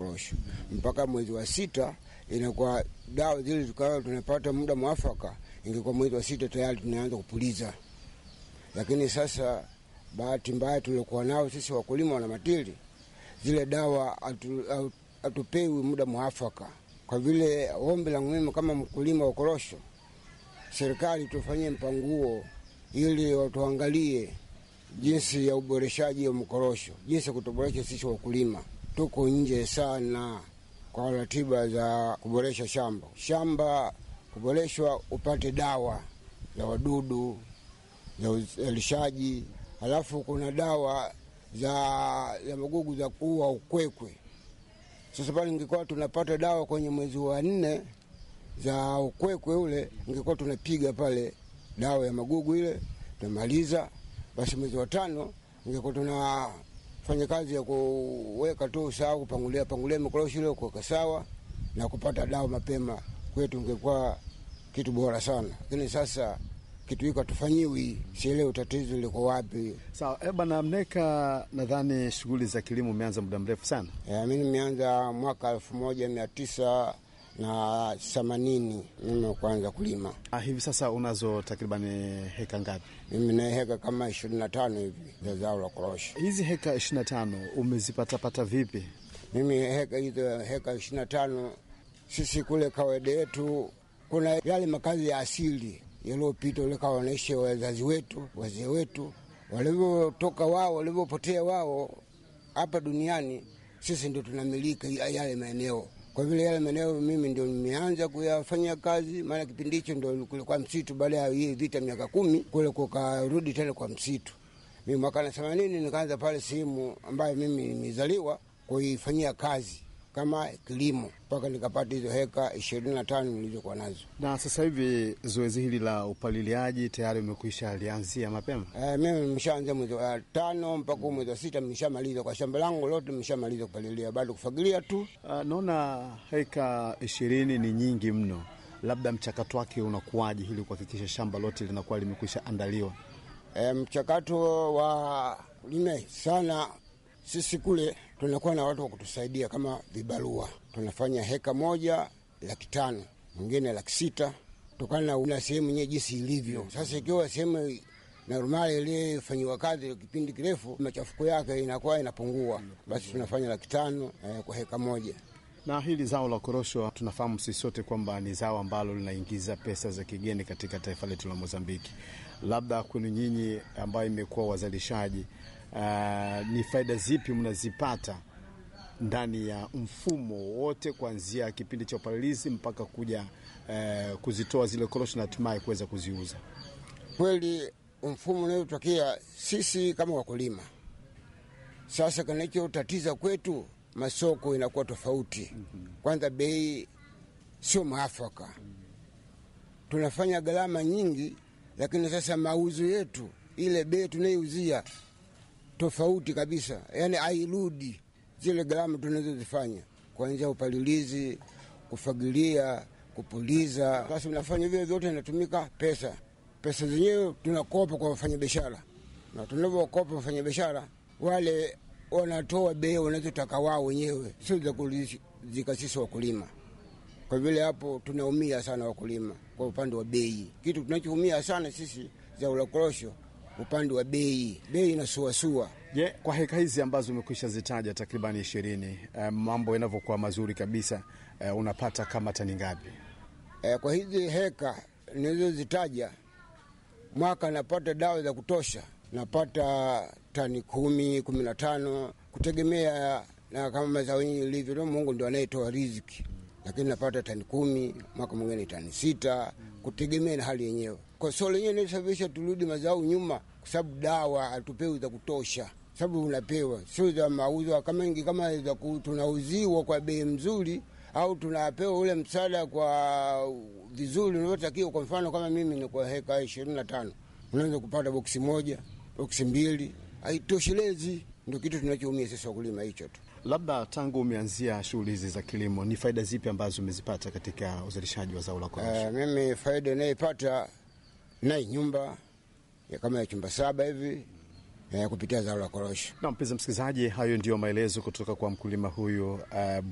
korosho mpaka mwezi wa sita inakuwa dawa zile tukawa tunapata muda mwafaka, ingekuwa mwezi wa sita tayari tunaanza kupuliza. Lakini sasa bahati mbaya tuliokuwa nao sisi wakulima wana matili, zile dawa hatupewi muda mwafaka. Kwa vile ombi la mimi kama mkulima wa korosho, serikali tufanyie mpango huo ili watuangalie jinsi ya uboreshaji wa mkorosho, jinsi ya kutuboresha sisi wakulima. Tuko nje sana kwa ratiba za kuboresha shamba. Shamba kuboreshwa, upate dawa za wadudu za uzalishaji, halafu kuna dawa za, za magugu za kuua ukwekwe. Sasa pale ingekuwa tunapata dawa kwenye mwezi wa nne za ukwekwe ule, ingekuwa tunapiga pale dawa ya magugu ile tunamaliza, basi mwezi wa tano ingekuwa tunafanya kazi ya kuweka tu sawa, kupangulia pangulia mikorosho ile kuweka sawa na kupata dawa mapema, kwetu ingekuwa kitu bora sana. Lakini sasa kitu hiko hatufanyiwi, sielewi tatizo liko wapi. Sawa so, bwana Mneka, nadhani shughuli za kilimo umeanza muda mrefu sana. E, mi nimeanza mwaka elfu moja mia tisa na themanini mimi kuanza kulima. Ah, hivi sasa unazo takribani heka ngapi? Mimi na heka kama ishirini na tano hivi za zao la korosho. Hizi heka ishirini na tano umezipatapata vipi? Mimi heka hizo heka ishirini na tano sisi kule kawaida yetu kuna yale makazi ya asili yaliyopita ule kawa wanaishi wazazi wetu wazee wetu walivyotoka wao walivyopotea wao hapa duniani, sisi ndio tunamiliki yale maeneo kwa vile yale maeneo mimi ndio nimeanza kuyafanyia kazi, maana kipindi hicho ndio kulikuwa msitu. Baada ya hii vita miaka kumi kule kukarudi tena kwa msitu. Mimi mwaka na themanini nikaanza pale sehemu ambayo mimi nimezaliwa kuifanyia kazi kama kilimo mpaka nikapata hizo heka ishirini na tano nilizokuwa nazo. Na sasa hivi zoezi hili la upaliliaji tayari umekwisha lianzia mapema? E, mimi nimeshaanza mwezi wa tano mpaka mwezi wa sita nimeshamaliza kwa shamba langu lote, nimeshamaliza kupalilia, bado kufagilia tu. Uh, naona heka ishirini ni nyingi mno, labda mchakato wake unakuwaje ili kuhakikisha shamba lote linakuwa limekwisha andaliwa? E, mchakato wa lime sana sisi kule tunakuwa na watu wa kutusaidia kama vibarua. Tunafanya heka moja laki tano, mwingine laki sita, kutokana na sehemu yenyewe jinsi ilivyo. Sasa ikiwa sehemu normali iliyofanyiwa kazi kipindi kirefu, machafuko yake inakuwa inapungua, basi tunafanya laki tano eh, kwa heka moja. Na hili zao la korosho tunafahamu sisi sote kwamba ni zao ambalo linaingiza pesa za kigeni katika taifa letu la Mozambiki. Labda kwenu nyinyi ambayo imekuwa wazalishaji Uh, ni faida zipi mnazipata ndani ya mfumo wote kuanzia kipindi cha upalilizi mpaka kuja uh, kuzitoa zile korosho na hatimaye kuweza kuziuza? Kweli mfumo unaotokea sisi kama wakulima sasa, kinachotatiza kwetu masoko inakuwa tofauti. Kwanza bei sio mwafaka, tunafanya gharama nyingi, lakini sasa mauzo yetu ile bei tunayouzia tofauti kabisa, yani hairudi zile gharama tunazozifanya kuanzia upalilizi, kufagilia, kupuliza. Sasa unafanya vile vyote, inatumika pesa. Pesa zenyewe tunakopa kwa wafanyabiashara, na tunavyokopa wafanyabiashara wale wanatoa bei wanazotaka wao wenyewe, sio za kulizika sisi wakulima. Kwa vile hapo tunaumia sana wakulima kwa upande wa bei. Kitu tunachoumia sana sisi zao la korosho upande wa bei, bei inasuasua. Je, yeah, kwa heka hizi ambazo umekwisha zitaja takribani ishirini, uh, mambo yanavyokuwa mazuri kabisa, uh, unapata kama tani ngapi? Uh, kwa hizi heka nilizozitaja mwaka napata dawa za kutosha, napata tani kumi, kumi na tano kutegemea na kama mazao yenyewe ilivyo. Mungu ndio anayetoa riziki, lakini napata tani kumi, mwaka mwingine tani sita, kutegemea na hali yenyewe kwa sio lenyewe inasababisha turudi mazao nyuma, kwa sababu dawa hatupewi za kutosha, sababu unapewa sio za mauzo kama ingi kama za tunauziwa kwa bei mzuri, au tunapewa ule msaada kwa vizuri unavyotakiwa. Kwa mfano kama mimi ni kwa heka ishirini na tano unaweza kupata boksi moja, boksi mbili, haitoshelezi. Ndio kitu tunachoumia sisi wakulima, hicho tu. Labda tangu umeanzia shughuli hizi za kilimo, ni faida zipi ambazo umezipata katika uzalishaji wa zao la korosho? Uh, mimi faida inayoipata naye nyumba ya kama ya chumba saba hivi ya kupitia zao la korosho. Na mpenzi msikilizaji, hayo ndiyo maelezo kutoka kwa mkulima huyu uh,